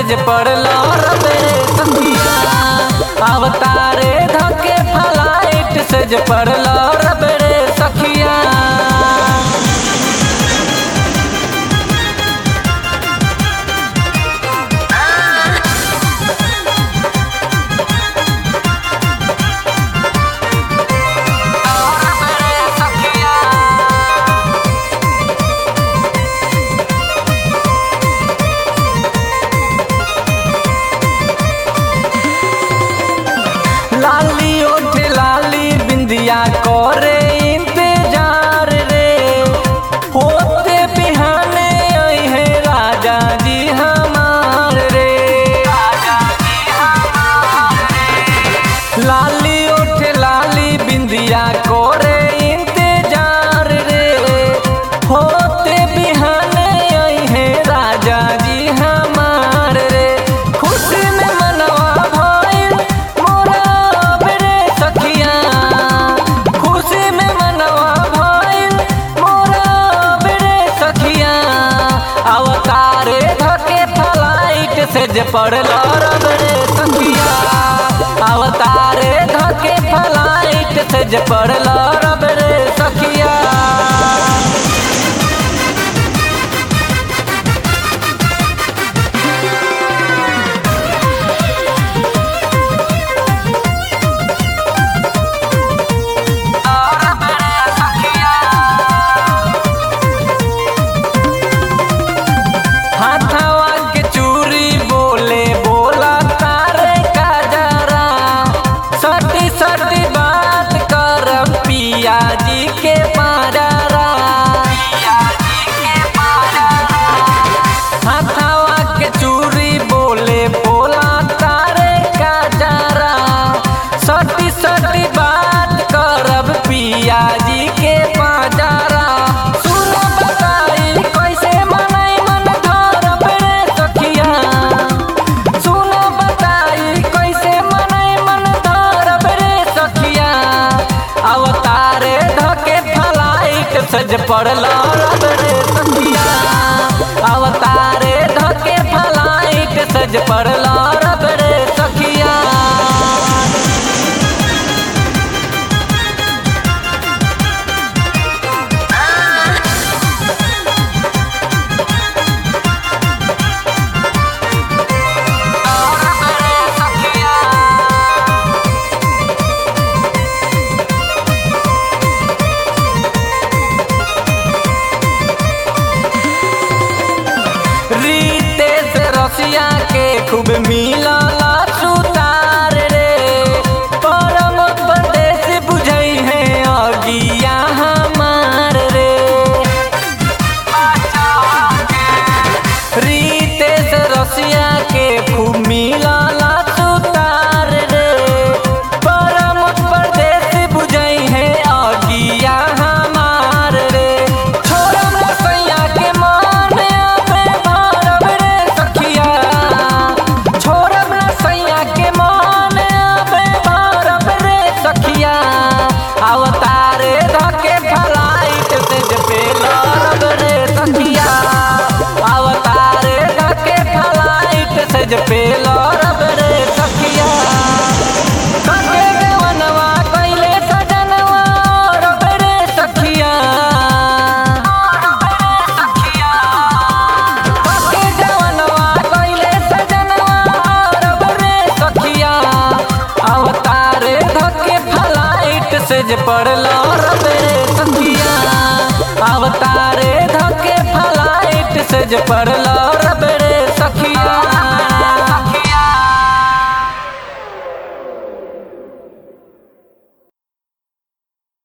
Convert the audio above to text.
जे पड़लो रबे सखिया अवतारे धके फलाइट से जे पड़लो रबे रे सखिया लाली ओठ लाली बिंदिया करे इंतजार रे होते बिहाने आई है राजा जी हमार रे लाली ओठ लाली बिंदिया करे इंतजार रे होते बिहाने आई है राजा जी हमार रे खुशी में मनवा भइल मोरा बेरे सखिया खुशी में मनवा भइल मोरा बेरे सखिया अवतारे धके फ्लाइट से जे पड़ल रब रे सखिया अवतारे धके फ्लाइट से जे पड़ल रब रे सखिया हाथवा के चूरी बोले बोला तारे का जरा सटी सटी बात कर पिया जी के पारा हाथवा के चूरी बोले बोला तारे का जरा सटी सटी बात करब पिया जी के पाजारा सुन बताई कैसे मनाई मन धरब रे सखिया सुन बताई कैसे मनाई मन धरब रे सखिया अवतारे धके फ्लाइट सज पड़ल रब रे सखिया अवतारे धके फ्लाइट सज पड़ल रब रे सखिया रीतेश रसिया के खूब मिलला सुतार रे परम परदेश बुझई है अगिया हमार रे रीतेश रसिया के खूब मिलला सुतार रे परम परदेश बुझई है अगिया हमार रे छोड़म रसैया के मान आबे भारब रे सखिया छोड़म रसैया के मान आबे भारब रे सखिया अवतारे धके फ्लाइट से जपेल रब रे सखिया अवतारे धके फ्लाइट से जपेल रब रे सखिया कटे देवनवा कैले सजनवा रब रे सखिया कटे देवनवा कैले सजनवा रब रे सखिया अवतारे धके फ्लाइट से जे पड़ल रब रे सखिया अवतारे धके फ्लाइट से जे पड़ल रब